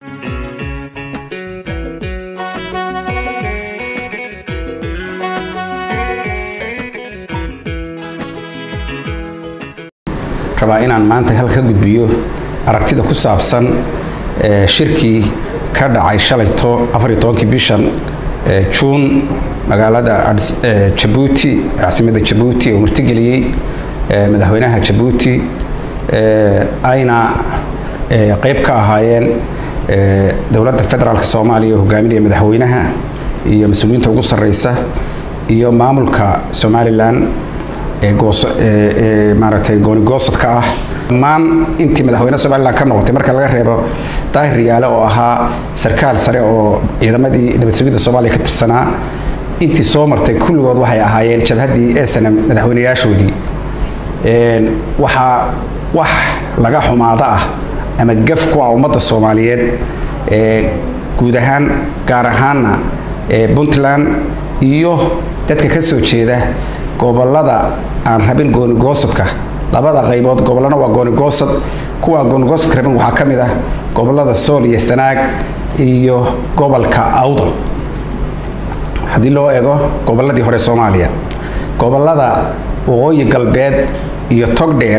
rabaa inaan maanta halka gudbiyo aragtida ku saabsan shirkii ka dhacay shalayto afariyo tobankii bishan juun magaalada jabuuti caasimada jabuuti oo martigeliyey madaxweynaha jabuuti ayna qeyb ka ahaayeen dowladda federaalk soomaaliya oo hogaaminaya madaxweynaha iyo mas-uuliyiinta ugu sarreysa iyo maamulka somalilan maaragtay goonigoosadka ah dhammaan intii madaxweyne somalilan ka noqotay marka laga reebo daahir riyaale oo ahaa sarkaal sare oo ciidamadii nabad sugidda soomaaliya ka tirsanaa intii soo martay kulligood waxay ahaayeen jabhaddii snm madaxweynayaashoodii waxaa wax laga xumaado ah ama gaf ku ah ummadda soomaaliyeed guud ahaan gaar ahaanna puntland iyo dadka ka soo jeeda gobolada aan rabin goonigoosadka labada qaybood gobolana waa goonigoosad kuwa goonigoosad rabin waxaa ka mid ah gobolada sool iyo sanaag iyo gobolka awdal haddii loo eego goboladii hore soomaaliya gobolada waqooyi galbeed iyo togdheer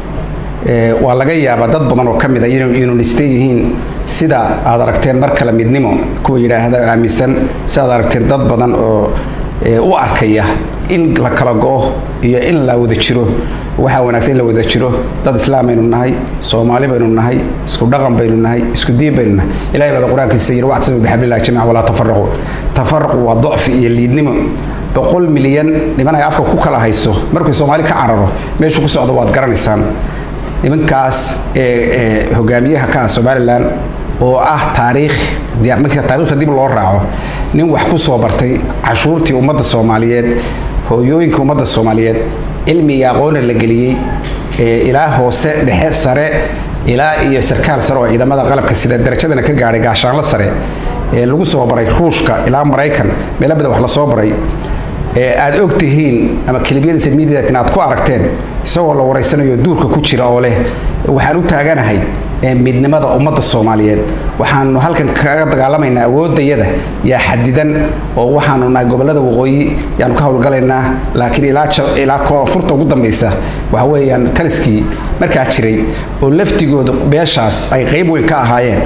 waa laga yaabaa dad badan oo ka mid a inuu niste yihiin sida aad aragteen mar kale midnimo kuwa yidhaahda aaminsan si aad aragteen dad badan oo u arkaya in la kala go-o iyo in la wada jiro waxaa wanaagsan in la wada jiro dad islaam baynu nahay soomaali baynu nahay isku dhaqan baynu nahay isku diin baynu nahay ilahay baada qur-aankiisa yidhi wactasimu bixablillahi jamiica walaa tafaraqu tafaraqu waa docfi iyo liidnimo boqol milyan niman ay afka ku kala hayso markuu soomaali ka cararo meeshuu ku socdo waad garanaysaan nimankaas ee hogaamiyaha ka ah somalilan oo ah taariikh marka taarikhda dib loo raaco nin wax ku soo bartay cashuurtii ummadda soomaaliyeed hooyooyinka ummadda soomaaliyeed cilmi iyo aqoona la geliyey ilaa hoose dhexe sare ilaa iyo sarkaal sare oo ciidamada qalabka sida darajadana ka gaadhay gaashaanlo sare ee lagu soo baray ruushka ilaa maraykan meelo badan wax la soo baray aad og tihiin ama kelibyadiisa midiatin aad ku aragteen isagoo la waraysanayo duurka ku jira oo leh waxaan u taaganahay midnimada ummadda soomaaliyeed waxaanu halkan kaga dagaalamaynaa awoodayada yaa xadidan oo waxaanu nahay gobolada waqooyi yaanu ka howlgalaynaa laakiin ilaa koonfurta ugu dambaysa waxa weeyaan taliskii markaa jiray oo laftigooda beeshaas ay qayb weyn ka ahaayeen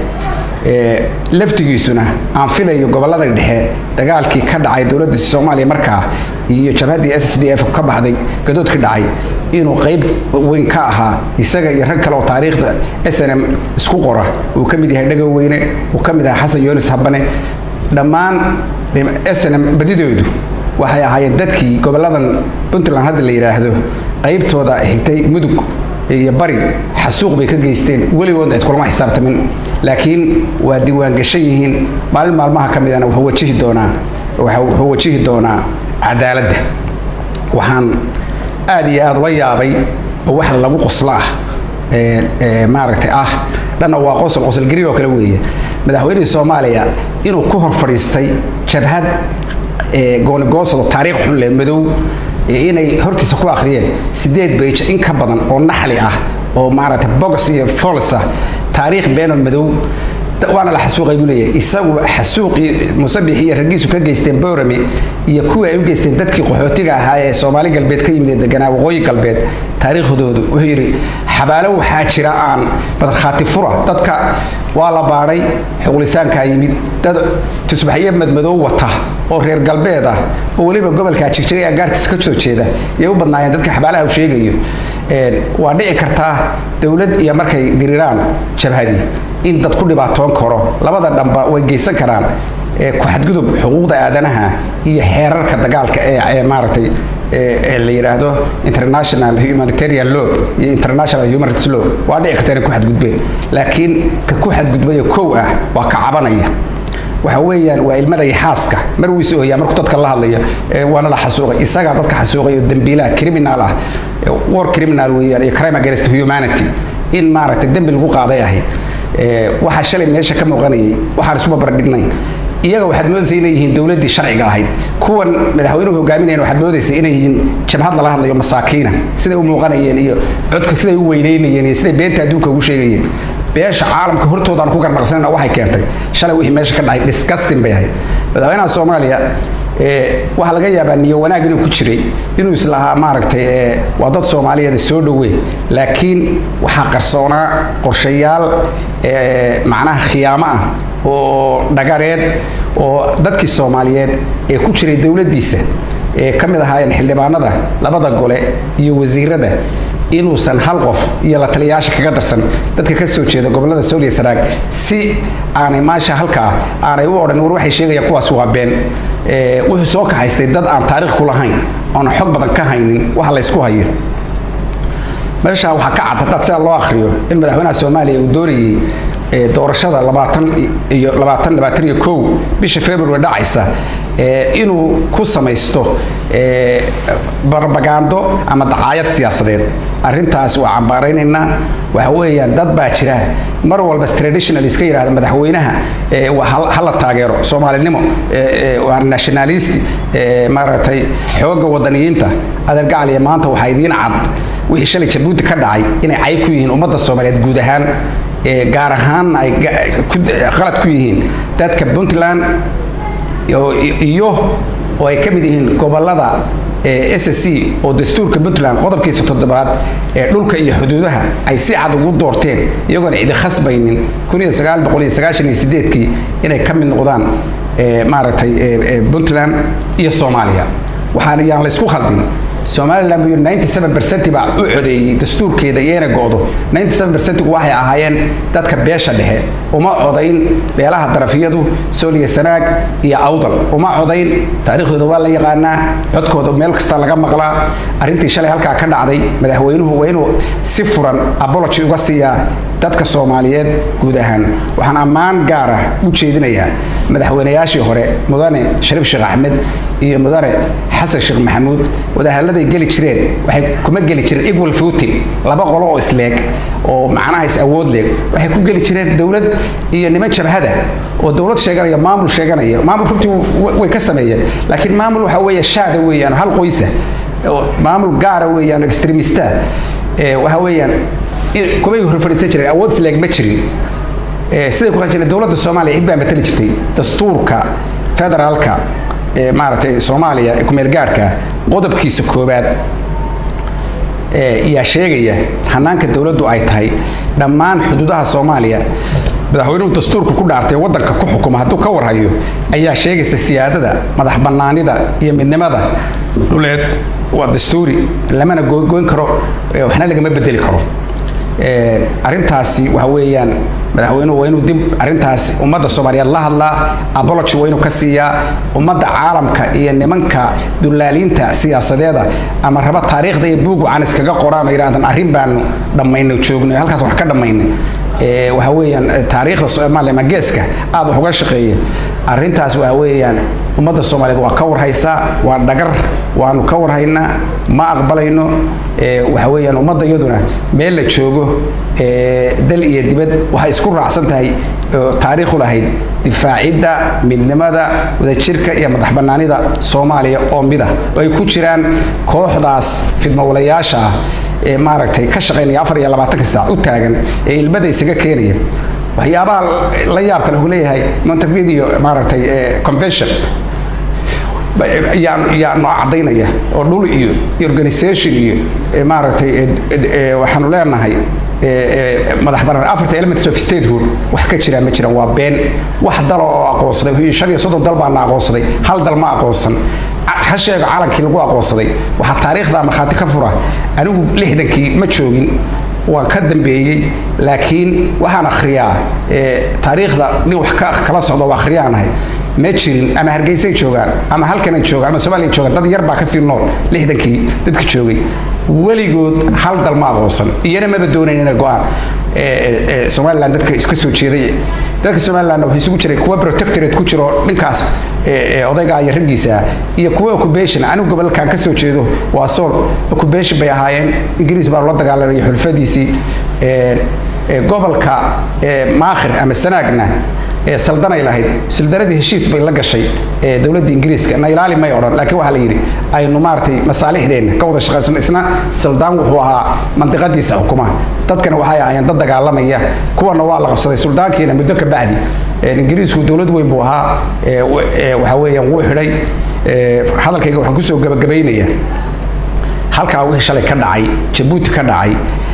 laftigiisuna aan filayo gobolada dhexe dagaalkii ka dhacay dowladda soomaaliya markaa iyo jabhaddii s s d f ka baxday gadoodkii dhacay inuu qayb weyn ka ahaa isaga iyo rag kale oo taariikhda s n m isku qora uu ka mid yahay dhagow weyne uu ka mid ahaa xasan yoonis habane dhammaan s n m badidoodu waxay ahaayeen dadkii goboladan puntland hadda la yidhaahdo qaybtooda xigtay mudug iyo bari xasuuq bay ka geysteen weligoodna cid kulama xisaabtamin laakiin waa diiwaangashan yihiin maalin maalmaha ka midana wuxuu wajihi doonaa wuxuu wajihi doonaa cadaaladda waxaan aad iyo aad ula yaabay oo wax lagu qoslo ah maaragtay ah dhanna waa qosol qosolgariir oo kale weeye madaxweynihii soomaaliya inuu ku hor fadhiistay jabhad goonigoosado taariikh xun leh madow inay hortiisa ku akhriyeen sideed beyj in ka badan oo naxli ah oo maaragtay bogs iyo fols ah taariikh beenoo madow waana la xasuuqay buu leeyahay isagu xasuuqii musabix iyo raggiisu ka geysteen boorame iyo kuwii ay u geysteen dadkii qaxootiga ahaa ee soomaali galbeed ka yimid ee deganaa waqooyi galbeed taariikhdoodu wuxuu yidhi xabaalo waxaa jira aan badarkhaati fura dadka waa la baadhay xuqulisaankaa yimid dad tusbaxyo madmadow wata oo reer galbeed ah oo weliba gobolkaa jigjigay agaarkiisa ka soo jeeda yay u badnaayeen dadka xabaalaha uu sheegayo waa dhici kartaa dowlad iyo markay diriraan jabhadii in dad ku dhibaatoon karo labada dhanba way geysan karaan ku xadgudub xuquuqda aadanaha iyo xeerarka dagaalka ee maaragtay la yidhaahdo international humanitarian law iyo international human rights law waa dhici karta inay ku xadgudbeen laakiin ka ku xadgudbaya kow ah waa ka cabanaya waxa weeyaan waa ilmada iyo xaaska mar wuu is ooyaa markuu dadka la hadlayo waana la xasuuqay isagaa dadka xasuuqay oo dembiilaha criminal ah war criminal weeyaan iyo crime against humanity in maaragtay dembi lagu qaaday ahayd waxaa shalay meesha ka muuqanayay waxaan isku babardhignay iyaga waxaad moodaysa inay yihiin dowladdii sharciga ahayd kuwan madaxweynuhu hogaaminayan waxaad moodaysa inay yihiin jabhad lala hadlayo masaakiina siday u muuqanayeen iyo codka siday u weynaynayeen iyo siday beenta adduunka ugu sheegayeen beesha caalamka hortoodaan ku garnaqsanayna waxay keentay shalay wixii meesha ka dhacay disgusting bay ahayd madaxweynaha soomaaliya waxaa laga yaabaa niyo wanaag inuu ku jiray inuu islahaa maaragtay waa dad soomaaliyeed soo dhowe laakiin waxaa qarsoonaa qorshayaal macnaha khiyaamo ah oo dhagareed oo dadkii soomaaliyeed ee ku jiray dowladdiisa ee ka mid ahaayeen xildhibaanada labada gole iyo wasiirada inuusan hal qof iyo la taliyayaasha kaga darsan dadka ka soo jeeda gobollada sooliya saraag si aanay maasha halkaa aanay u odhan war waxay sheegayaan kuwaas waa been wuxuu soo kaxaystay dad aan taariikh ku lahayn oona xog badan ka haynin waxa laysku hayo meeshaa waxaa ka cad haddaad sidaa loo akhriyo in madaxweynaha soomaaliya uu doonayey doorashada labaatan iyo labaatan labaatan iyo kow bisha february dhacaysa inuu ku samaysto barbagando ama dacaayad siyaasadeed arrintaas waa cambaaraynaynaa waxa weeyaan dad baa jira mar walba traditional iska yidhahda madaxweynaha hala taageero soomaalinimo waa nationalist maaragtay xoogga wadaniyiinta adeergacaliya maanta waxaa idiin cad wixii shalay jabuuti ka dhacay inay cayb ku yihiin ummadda soomaaliyeed guud ahaan gaar ahaanna ay qalad ku yihiin dadka puntland iyo oo ay ka mid yihiin gobolada s c oo dastuurka puntland qodobkiisa toddobaad ee dhulka iyo xuduudaha ay si cad ugu doorteen iyagoona cidi khasbaynin kii inay ka mid noqdaan maaragtay puntland iyo soomaaliya waxaan yaan laysku khaldin somalilan buu yidhi baa u codeeyey dastuurkeeda iyayna go'do gu waxay ahaayeen dadka beesha dhexe uma codayn beelaha darafiyadu sooliya sanaag iyo awdal uma codayn taariikhdooda waa la yaqaanaa codkooda meel kasta laga maqlaa arrintii shalay halkaa ka dhacday madaxweynuhu waa inuu si furan abology uga siiyaa dadka soomaaliyeed guud ahaan waxaan ammaan gaar ah u jeedinayaa madaxweynayaashii hore mudane shariif sheekh axmed iyo mudane xasan sheekh maxamuud wadahaladay geli jireen waxay kuma geli jireen equal footing laba qolo oo isleeg oo macnaha is awood leeg waxay ku geli jireen dowlad iyo niman jabhada oo dowlad sheeganaya maamul sheeganaya maamul runtii way ka sameeyeen laakiin maamul waxa weeye shaada weeyaan hal qoysa maamul gaara weeyaan extremista waxa weeyaan kumay horfadhiisan jireen awood isleeg ma jirin siday ku jireen dowladda soomaaliya cid baa matali jirtay dastuurka federaalka ee maaragtay soomaaliya ee kumeel gaadhka qodobkiisa koowaad yaa sheegaya hanaanka dowladdu ay tahay dhammaan xuduudaha soomaaliya madaxweynuhu dastuurka ku dhaartay waddanka ku xukuma hadduu ka warhayo ayaa sheegaysa siyaadada madax bannaanida iyo midnimada dhuleed waa dastuuri lamana goyn karo waxna lagama bedeli karo arrintaasi waxa weeyaan madaxweynuhu waa inuu dib arrintaas ummadda soomaaliyeed la hadlaa abology waa inuu ka siiyaa ummadda caalamka iyo nimanka dullaaliinta siyaasadeeda ama raba taariikhda iyo buugu aan iskaga qoraan oo yidhahdan arrin baanu dhammaynay joognay halkaas wax ka dhammaynay waxa weeyaan taariikhda soomaaliya ama geeska aad wax uga shaqeeya arrintaas waxa weeyaan ummadda soomaaliyeed waa ka warhaysaa waa dhagar waanu ka warhaynaa ma aqbalayno waxa weeyaan ummadda iyaduna meel la joogo dal iyo dibad waxay isku raacsan tahay taariikhu lahayd difaacidda midnimada wadajirka iyo madax bannaanida soomaaliya oo mid ah oo ay ku jiraan kooxdaas fidmowlayaasha ah ee maaragtay ka shaqaynaya afar iyo labaatanka saac u taagan ee ilmada isaga keenaya waxyaabaha la yaabka lahu leeyahay montevideo maaragtay convention yaanu cadaynaya oo dhul iyo organisation iyo maaragtay waxaanu leenahay madax banaan afarta elements of statehood wax ka jira ma jiraan waa been wax dalo oo aqoonsaday shan iyo soddon dal baana aqoonsaday hal dal ma aqoonsan ha sheego calankii lagu aqoonsaday waxaa taariikhda markhaati ka fura anigu lixdankii ma joogin waan ka dambeeyey laakiin waxaan akhriyaa taariikhda nin wax kala socdo waa akhriyaanahay ma jirin ama hargeysay joogaan ama halkanay joogaan ama soomaaliya joogaan dad yar baa kasii nool lixdankii dadka joogay weligood hal dal ma aqoonsan iyana maba doonayn inay go-aan somalilan dadka iska soo jeeday dadka somaliland waxay isugu jiray kuwa protectorate ku jiro dhinkaas odayga iyo raggiisa iyo kuwa occupation anigu gobolkan ka soo jeedo waa sool occupation bay ahaayeen ingiriis baa la dagaalamaya xulfadiisii gobolka maakhir ama sanaagna ee saldanay lahayd sildaradii heshiis bay la gashay ee dowladda ingiriiska na ilaali may odhan laakiin waxaa la yidhi aynu maaragtay masaalixdeenna ka wada shaqaysano isna sildaan wuxuu ahaa mandiqadiisa xukuma dadkana waxay ahaayeen dad dagaalamaya kuwana waa la qabsaday suldaankiina muddo ka bacdi ingiriisku dowlad weyn buu ahaa waxa weeyaan wuu xidhay hadalkayga waxaan kusoo gabagabaynaya halkaa wixii shalay ka dhacay jabuuti ka dhacay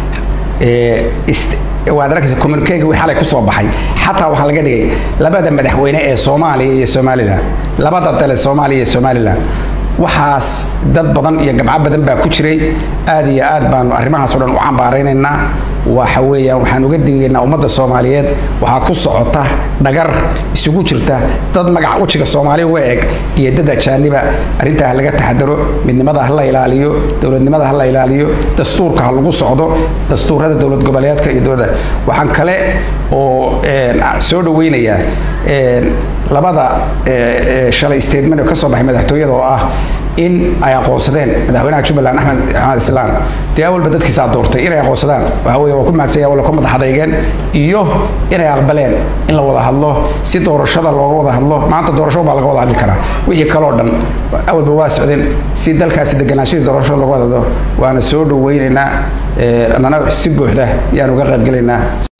waad arkaysa communikega wii xalay kusoo baxay xataa waxaa laga dhigay labada madaxweyne ee soomaaliya iyo somalilan labada dale soomaaliya iyo somalilan waxaas dad badan iyo gabco badan baa ku jiray aad iyo aad baanu arrimahaas o dhan u cambaaraynaynaa waxa weeyaan waxaan uga digaynaa ummadda soomaaliyeed waxaa ku socota dhagar isugu jirta dad magaca wejiga soomaaliya uga eg iyo dad ajaaniba arrintaa ha laga taxadaro midnimada ha la ilaaliyo dowladnimada ha la ilaaliyo dastuurka ha lagu socdo dastuurada dowlad goboleedka iyo dowladda waxaan kale oo soo dhaweynayaa labada shalay statement oo ka soo baxay madaxtooyada oo ah in ay aqoonsadeen madaxweynaha jubbaland axmed axmed islaan dee awalba dadkiisaa doortay inay aqoonsadaan waxa weeye waa ku mahadsanya wala ku madax adeygeen iyo inay aqbaleen in la wada hadlo si doorashada looga wada hadlo maanta doorasho baa laga wada hadli karaa wixii kaloo dhan awalba waa socdeen si dalkaasi deganaanshihiis doorashada looga wada hadlo waana soo dhaweynaynaa annana si buuxda yaan uga qaybgelaynaa